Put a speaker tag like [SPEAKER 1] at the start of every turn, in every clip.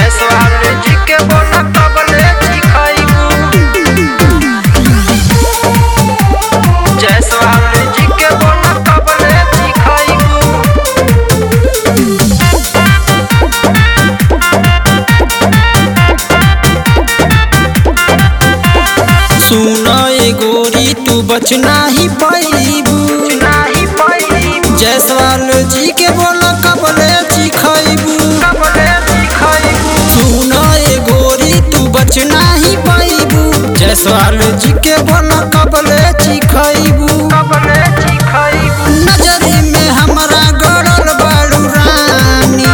[SPEAKER 1] जयसवाल जी के बोला कबले चिखैबू जयसवाल जी के बोला कबले चिखैबू
[SPEAKER 2] सुन ए गोरी तू बच नाही पैबू
[SPEAKER 1] नाही पैबू
[SPEAKER 2] जयसवाल जी के बोल कबले चिखैबू
[SPEAKER 1] कबले चिखैबू
[SPEAKER 2] सुन ए गोरी तू बच नाही पैबू जयसवाल जी के बोल कबले चिखैबू
[SPEAKER 1] कबले चिखैबू
[SPEAKER 2] नजरी में हमरा गड़ल बाड़ू रानी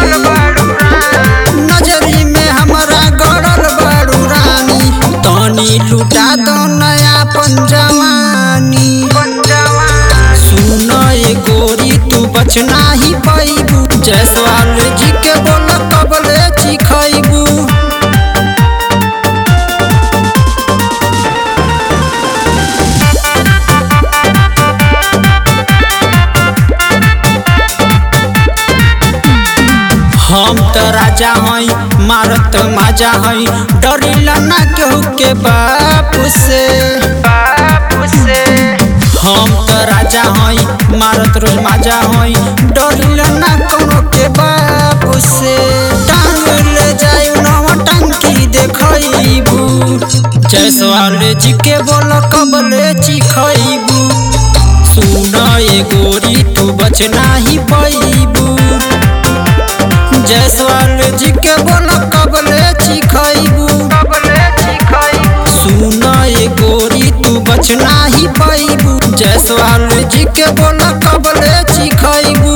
[SPEAKER 2] नजरी में हमरा गड़ल बाड़ू रानी तनी लुटा दो नया पंजवानी सुन ए गोरी तू बच नाही पैबू जयसवाल जी के बोल कबले चिखैबू हम त राजा हई मारत माजा हई डरिला ना केहू के बाप से
[SPEAKER 1] बापू से
[SPEAKER 2] हम त राजा हई मारत रोज माजा हई डरिला ना कोनो के बाप से टांग ले जाई नवा टंकी देखैबू जयसवाल जी के बोल कबले चिखैबू सुन ए गोरी तू बच नाही पैबू जयसवाल जी के बोल कबले चिखैबू
[SPEAKER 1] कबले चिखैबू
[SPEAKER 2] सुन ए गोरी तू बच नाही पैबू जयसवाल जी के बोल कबले चिखैबू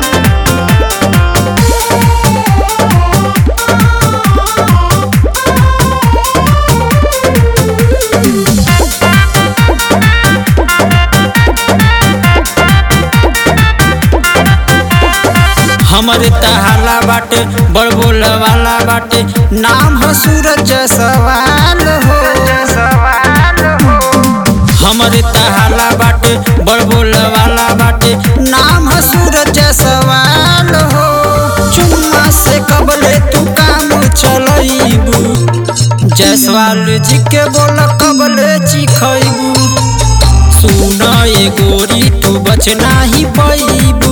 [SPEAKER 2] हमरे तहाला बाटे बड़ बोल वाला बाटे नाम ह सूरज सवाल हो
[SPEAKER 1] सवाल हो
[SPEAKER 2] हमरे तहाला बाटे बड़ बोल वाला बाटे नाम ह सूरज सवाल हो चुम्मा से कबले तू काम चलैबू जयसवाल जी के बोल कबले चिखैबू सुन ए गोरी तू बच नाही पैबू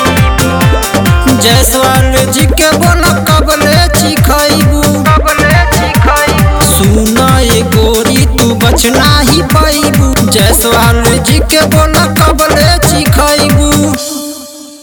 [SPEAKER 2] जयसवाल जी के बोल कबले चिखैबू
[SPEAKER 1] कबले चिखैबू
[SPEAKER 2] सुन ए गोरी तू बच नाही पैबू जयसवाल जी के बोल